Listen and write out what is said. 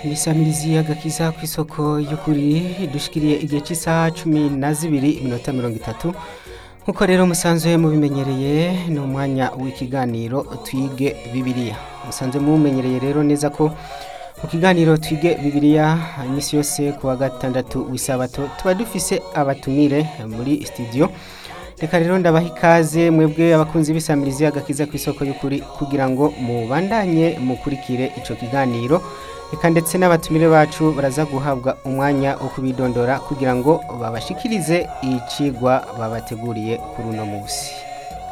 nisamirizi agakiza ku isoko y'ukuri dushikiriye igihe cy'isaha cumi na zibiri iminota mirongo itatu nk'uko rero musanzwe mubimenyereye ni umwanya w'ikiganiro twige bibiliya musanzwe mumenyereye rero neza ko mu kiganiro twige bibiliya iminsi yose ku wa gatandatu w'isabato tuba dufise abatumire muri studio reka rero ndabaha ikaze mwebwe abakunzi b'isamirizi agakiza ku isoko y'ukuri kugira ngo mubandanye mukurikire ico kiganiro reka ndetse n'abatumire bacu baraza guhabwa umwanya wo kubidondora kugira ngo babashikirize icigwa babateguriye kuri uno munsi